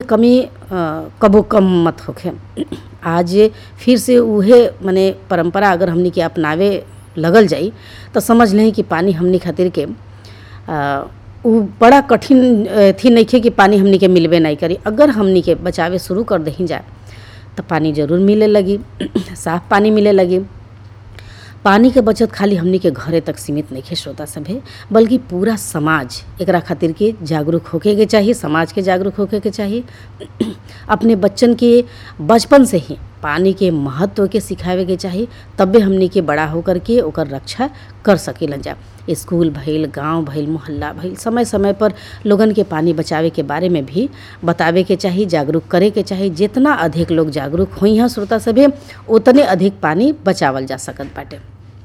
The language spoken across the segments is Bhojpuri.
कमी अ, कबो कम मत होखे आज फिर से उहे माने परंपरा अगर हमनी के अपनावे लगल जाई तो समझ लें कि पानी हमनी खातिर के अ, उ बड़ा कठिन अ, थी नइखे कि पानी हमनी के मिलबे नहीं करी अगर हमनी के बचावे शुरू कर दही जाए तो पानी जरूर मिले लगी साफ पानी मिले लगी पानी के बचत खाली हमनी के घरे तक सीमित नहीं है श्रोता सभे बल्कि पूरा समाज एकरा खातिर के जागरूक होके के चाहिए समाज के जागरूक होके के चाहिए अपने बच्चन के बचपन से ही पानी के महत्व के सिखावे के चाहिए तबे हमनी के बड़ा होकर के ओकर रक्षा कर सकेलन जा स्कूल भइल गांव भइल मोहल्ला भइल समय समय पर लोगन के पानी बचावे के बारे में भी बतावे के चाहिए जागरूक करे के चाहिए जितना अधिक लोग जागरूक होई हैं श्रोता सभे उतने अधिक पानी बचावल जा सकत बाटे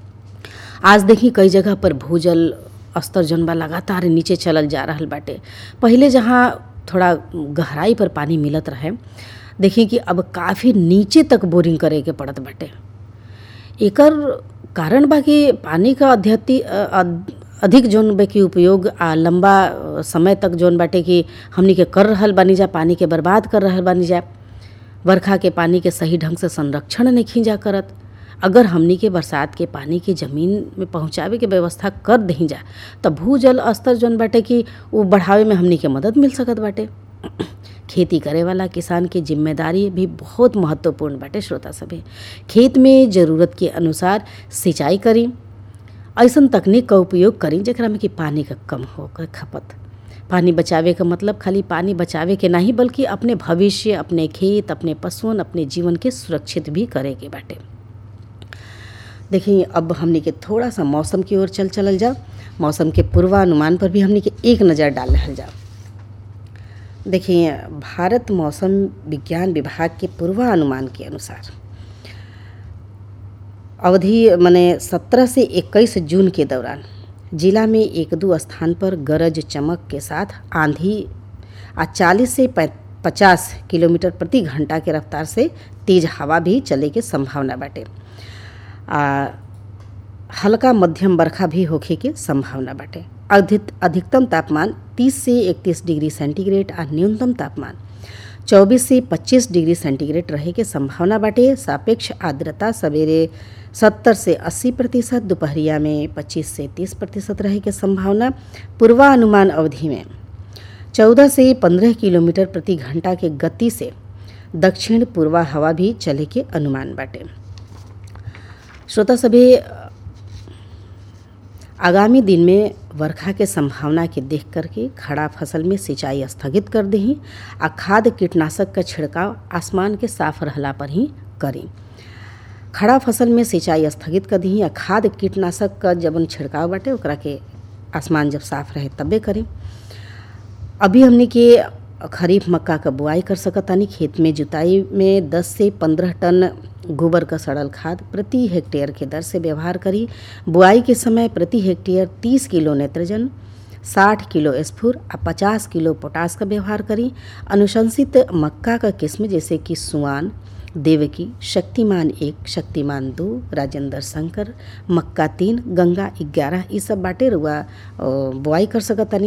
आज देखी कई जगह पर भूजल स्तर जौन बा लगातार नीचे चलल जा रहल बाटे पहिले जहाँ थोड़ा गहराई पर पानी मिलत रहे देखी कि अब काफ़ी नीचे तक बोरिंग करे के पड़त बाटे एकर कारण बा कि पानी का अध्यति अ- अ- अधिक जौन बा कि उपयोग आ लंबा अ, समय तक जौन बाटे कि हमनी के कर रहल बानी जा पानी के बर्बाद कर रहल बानी जा बरखा के पानी के सही ढंग से संरक्षण नहीं खींचा करत अगर हमनी के बरसात के पानी के जमीन में पहुंचावे के व्यवस्था कर दही जा त भूजल स्तर जौन बाटे कि वो बढ़ावे में हमनी के मदद मिल सकत बाटे खेती करे वाला किसान के जिम्मेदारी भी बहुत महत्वपूर्ण बाटे श्रोता सभे खेत में ज़रूरत के अनुसार सिंचाई करी ऐसन तकनीक का उपयोग करी जेकरा में कि पानी का कम हो कर खपत पानी बचावे का मतलब खाली पानी बचावे के नहीं बल्कि अपने भविष्य अपने खेत अपने पशुअन अपने जीवन के सुरक्षित भी करे के बाटे देखिए अब हमनी के थोड़ा सा मौसम की ओर चल चलल जा मौसम के पूर्वानुमान पर भी हमनी के एक नज़र डाल रहल जा देखिए भारत मौसम विज्ञान विभाग के पूर्वानुमान के अनुसार अवधि मने 17 से 21 जून के दौरान जिला में एक दो स्थान पर गरज चमक के साथ आंधी आ 40 से 50 किलोमीटर प्रति घंटा के रफ्तार से तेज हवा भी चले के संभावना बाटे आ हल्का मध्यम बरखा भी होखे के संभावना बाटे अधिक अधिकतम तापमान 30 से 31 डिग्री सेंटीग्रेड आ न्यूनतम तापमान 24 से 25 डिग्री सेंटीग्रेड रहे के संभावना बाटे सापेक्ष आर्द्रता सवेरे 70 से 80 प्रतिशत दोपहरिया में 25 से 30 प्रतिशत रहे के संभावना पूर्वानुमान अवधि में 14 से 15 किलोमीटर प्रति घंटा के गति से दक्षिण पूर्वा हवा भी चले के अनुमान बाटे श्रोता सभी आगामी दिन में वर्षा के संभावना के देख करके खड़ा फसल में सिंचाई स्थगित कर दही आ खाद कीटनाशक का छिड़काव आसमान के साफ रहला पर ही करी खड़ा फसल में सिंचाई स्थगित कर दही आ खाद कीटनाशक का जब छिड़काव बाटे ओकरा के आसमान जब साफ रहे तबे करी अभी हमने के खरीफ मक्का का बुआई कर सकतानी खेत में जुताई में 10 से 15 टन गोबर का सड़ल खाद प्रति हेक्टेयर के दर से व्यवहार करी बुआई के समय प्रति हेक्टेयर 30 किलो नेत्रजन 60 किलो स्फुर आ 50 किलो पोटास का व्यवहार करी अनुशंसित मक्का का किस्म जैसे कि सुआन देवकी शक्तिमान एक शक्तिमान दो राजेंद्र शंकर मक्का तीन गंगा ग्यारह ये सब बाटे रुआ बुआई कर सकतानी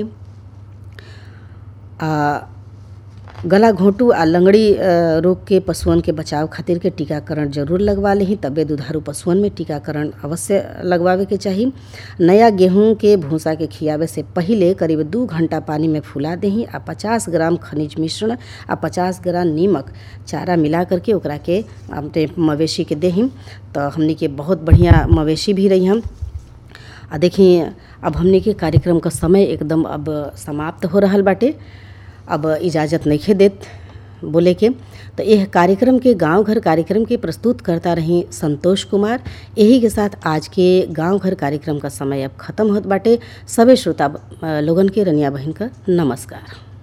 आ गला घोंटू आ लंगड़ी अ, रोग के पशुअन के बचाव खातिर के टीकाकरण जरूर लगवा लेही तबे दुधारू पशुअन में टीकाकरण अवश्य लगवावे के चाही नया गेहूं के भूसा के खियावे से पहिले करीब दू घंटा पानी में फुला देही आ 50 ग्राम खनिज मिश्रण आ 50 ग्राम नीमक चारा मिला करके ओकरा के अपने मवेशी के देही तो हमनी के बहुत बढ़िया मवेशी भी रही हम आ देखिए अब हमने के कार्यक्रम का समय एकदम अब समाप्त हो रहल बाटे अब इजाज़त नहीं देत बोले के तो यह कार्यक्रम के गांव घर कार्यक्रम के प्रस्तुत करता रही संतोष कुमार यही के साथ आज के गांव घर कार्यक्रम का समय अब खत्म होत बाटे सभी श्रोता अ, लोगन के रनिया बहन का नमस्कार